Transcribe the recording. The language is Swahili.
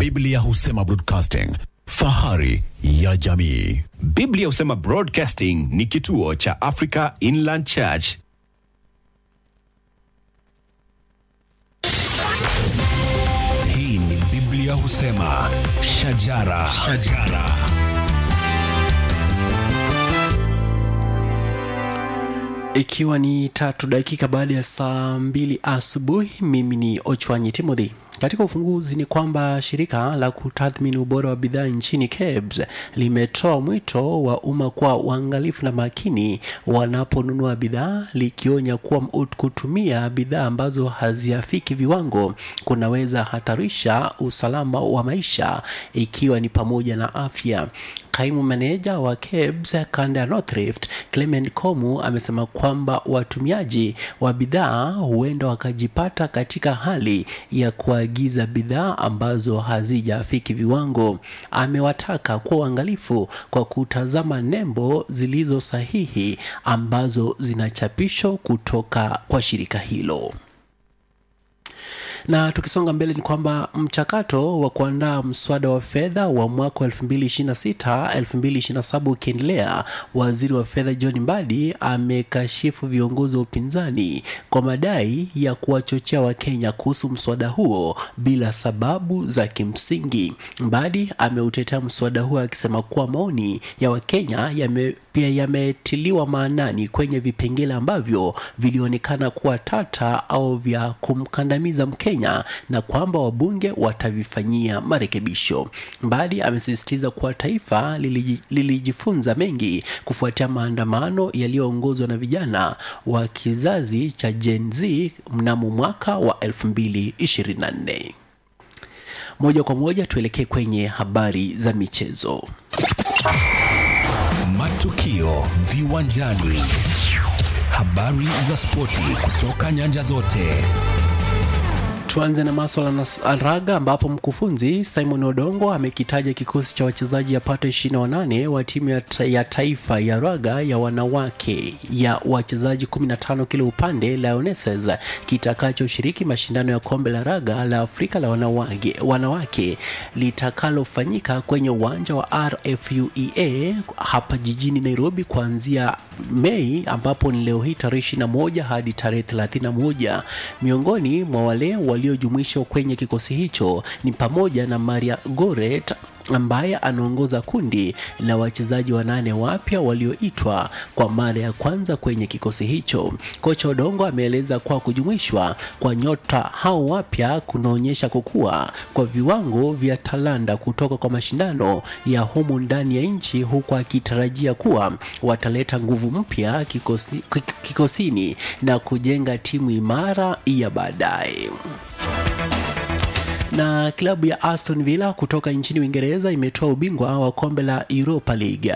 Biblia husema broadcasting, fahari ya jamii. Biblia husema Broadcasting ni kituo cha Africa Inland Church. Hii ni Biblia husema shajara, shajara. Ikiwa ni tatu dakika baada ya saa mbili asubuhi, mimi ni Ochwanyi Timothy. Katika ufunguzi ni kwamba shirika la kutathmini ubora wa bidhaa nchini KEBS limetoa mwito wa umma kuwa uangalifu na makini wanaponunua bidhaa, likionya kuwa kutumia bidhaa ambazo haziafiki viwango kunaweza hatarisha usalama wa maisha, ikiwa ni pamoja na afya. Kaimu meneja wa KEBS kanda ya North Rift Clement Komu amesema kwamba watumiaji wa bidhaa huenda wakajipata katika hali ya kuagiza bidhaa ambazo hazijafiki viwango. Amewataka kuwa uangalifu kwa kutazama nembo zilizo sahihi ambazo zinachapishwa kutoka kwa shirika hilo na tukisonga mbele ni kwamba mchakato wa kuandaa mswada wa fedha wa mwaka wa 2026 2027 ukiendelea, waziri wa fedha John Mbadi amekashifu viongozi wa upinzani kwa madai ya kuwachochea Wakenya kuhusu mswada huo bila sababu za kimsingi. Mbadi ameutetea mswada huo akisema kuwa maoni ya Wakenya yame pia yametiliwa maanani kwenye vipengele ambavyo vilionekana kuwa tata au vya kumkandamiza Mkenya na kwamba wabunge watavifanyia marekebisho. Mbadi amesisitiza kuwa taifa liliji- lilijifunza mengi kufuatia maandamano yaliyoongozwa na vijana wa kizazi cha Gen Z mnamo mwaka wa 2024. Moja kwa moja tuelekee kwenye habari za michezo. Matukio viwanjani, habari za spoti kutoka nyanja zote. Tuanze na maswala na s- raga ambapo mkufunzi Simon Odongo amekitaja kikosi cha wachezaji yapata 28 wa timu ya, ta ya taifa ya raga ya wanawake ya wachezaji 15 kila upande Lionesses kitakachoshiriki mashindano ya kombe la raga la Afrika la wanawake, wanawake litakalofanyika kwenye uwanja wa RFUEA hapa jijini Nairobi kuanzia Mei ambapo ni leo hii tarehe 21 hadi tarehe 31. Miongoni mwa wale waliojumuishwa kwenye kikosi hicho ni pamoja na Maria Goret ambaye anaongoza kundi la wachezaji wanane wapya walioitwa kwa mara ya kwanza kwenye kikosi hicho. Kocha Odongo ameeleza kuwa kujumuishwa kwa nyota hao wapya kunaonyesha kukua kwa viwango vya talanta kutoka kwa mashindano ya humu ndani ya nchi, huku akitarajia kuwa wataleta nguvu mpya kikosi, kik- kikosini na kujenga timu imara ya baadaye na klabu ya Aston Villa kutoka nchini Uingereza imetoa ubingwa wa kombe la Europa League.